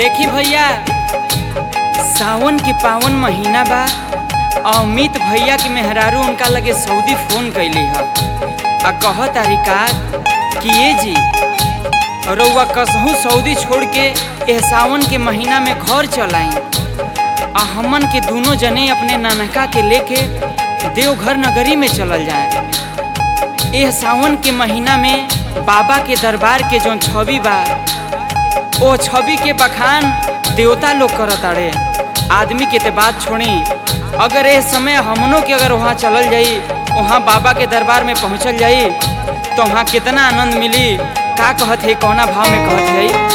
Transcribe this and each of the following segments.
देखी भैया सावन के पावन महीना बा आ अमित भैया के मेहरारू उनका लगे सऊदी फोन कैली ह आ कह तारिका कि ये जी रउआ कसहू सऊदी छोड़ के एह सावन के महीना में घर चल आई आ हमन के दोनों जने अपने नानका के लेके देवघर नगरी में चलल जाए एह सावन के महीना में बाबा के दरबार के जौन छवि बा ओ छवि के बखान देवता लोग करत अड़े आदमी के ते बात छोड़ी अगर ए समय हमनों के अगर वहाँ चलल जाई वहाँ बाबा के दरबार में पहुँचल जाई तो वहाँ कितना आनंद मिली का कहत है कौना भाव में कहत है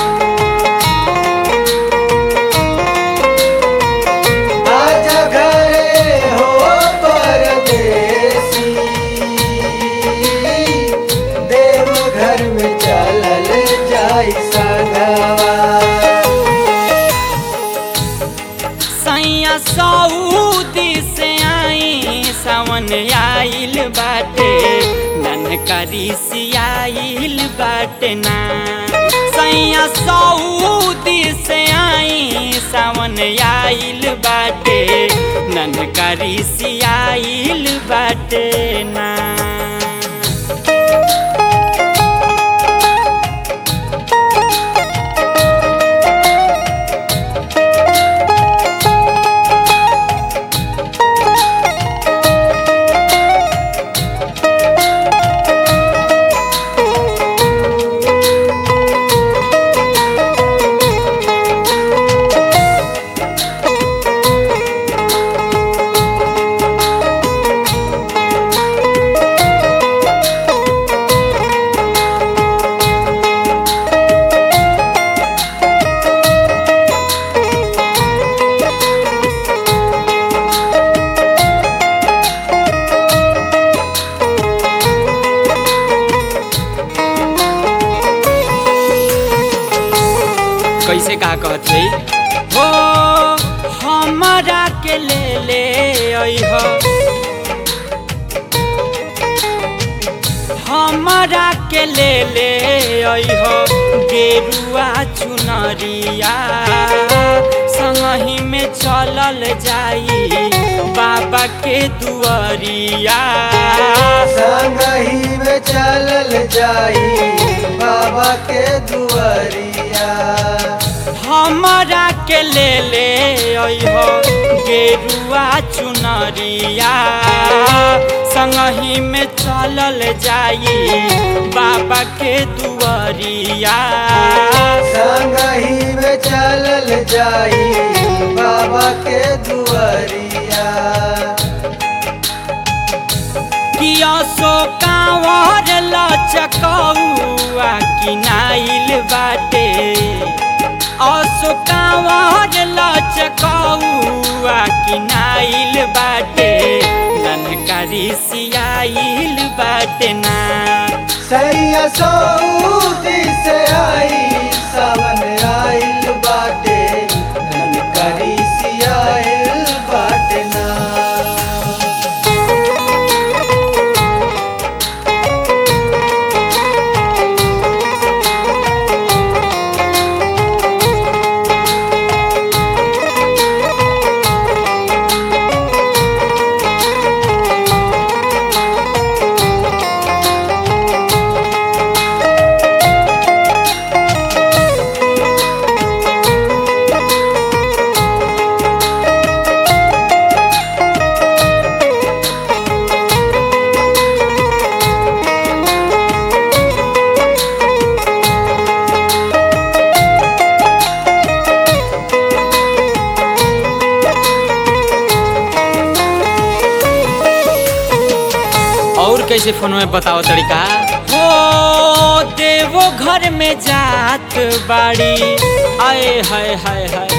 आजा घरे हो परदेसी देव घर में चलल जाई संगवा सैया सऊदी से आई सावन आइल बाटे ननकरी सियाइल बाटे ना सैया सऊदी से आई सावन आइल बाटे ननकरी सियाइल बाटे ना कैसे का कहत है हो हमारा के ले ले अइह हमारा के ले ले अइह गेरुआ चुनरिया संगही में चलल जाई बाबा के दुआरिया संगही में चलल जाई बाबा के दुआरिया हमारा के ले ले अइह गेरुआ चुनरिया संगही में चलल जाई बाबा के दुआरिया संगही में चलल जाई बाबा के दुआरिया किया सो कांवर लचकौआ किनाइल बाटे असो कांवर लचकौआ किनाइल बाटे ननकारी सियाइल बाटे ना सैया सऊदी से आई सावन आइल बाटे ननकरी सियाइल बाटे ना और कैसे फोन में बताओ तरीका हो देवो घर में जात बाड़ी आए हाय हाय हाय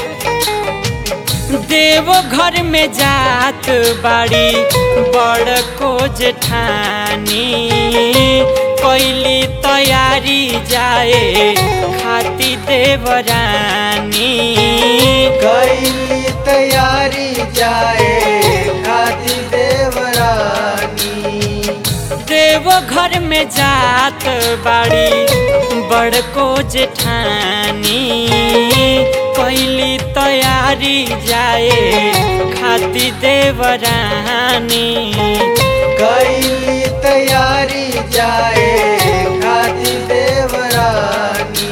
देवो घर में जात बाड़ी बड़ को जेठानी कैली तैयारी जाए खाती देवरानी कैली तैयारी जाए खाती देवरानी देव घर में जात बाड़ी बड़को जेठानी कैली तैयारी जाए खाती देवरानी कैली तैयारी जाए खाती देवरानी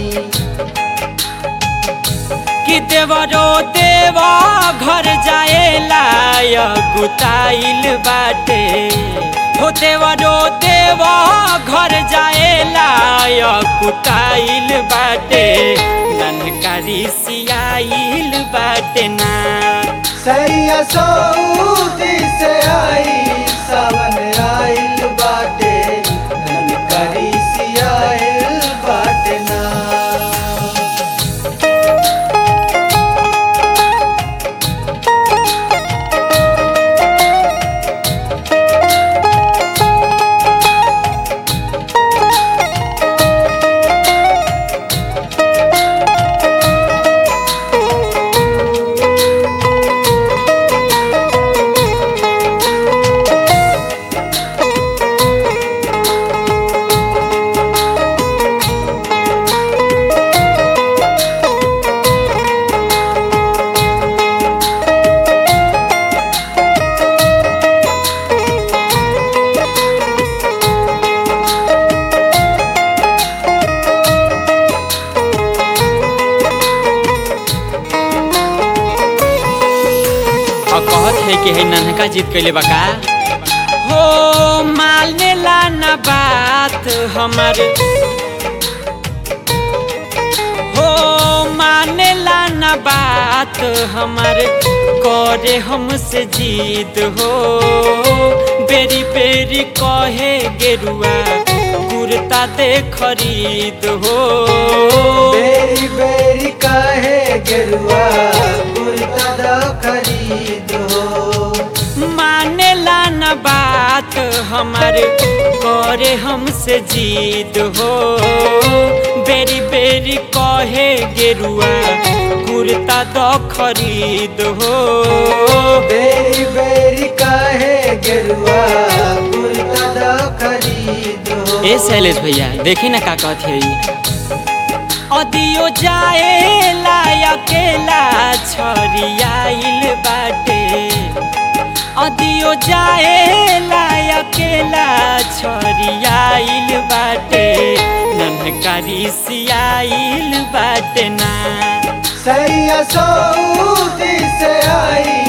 कि देवरो देवा घर जाए लाय गुताइल बाटे हो देवरो देवा घर जाए लाय गुताइल बाटे ननकारी सियाइल बाटे ना सैया सऊदी से आई सावन आइल बाटे ननकरी सियाइल बाटे ना और कहत है कि है नन्हका जीत कैले बका हो मालने ला ना बात हमार हो माने ला ना बात हमार करे हमसे जीत हो बेरी बेरी कहे गेरुआ कुर्ता दे खरीद हो बेरी बेरी काहे गेरुआ कुर्ता दा खरीद हो मानेला न बात हमार करे हमसे जीत हो बेरी बेरी कहे गेरुआ कुर्ता दो खरीद हो बेरी बेरी काहे गेरुआ कुर्ता दा खरीद हो ए शैलेश भैया देखी ना का कहत है अदियो जाए ला अकेला छरियाइल बाटे अदियो जाए ला अकेला छरियाइल बाटे ननकारी सियाइल बाटे ना सैया सऊदी से आई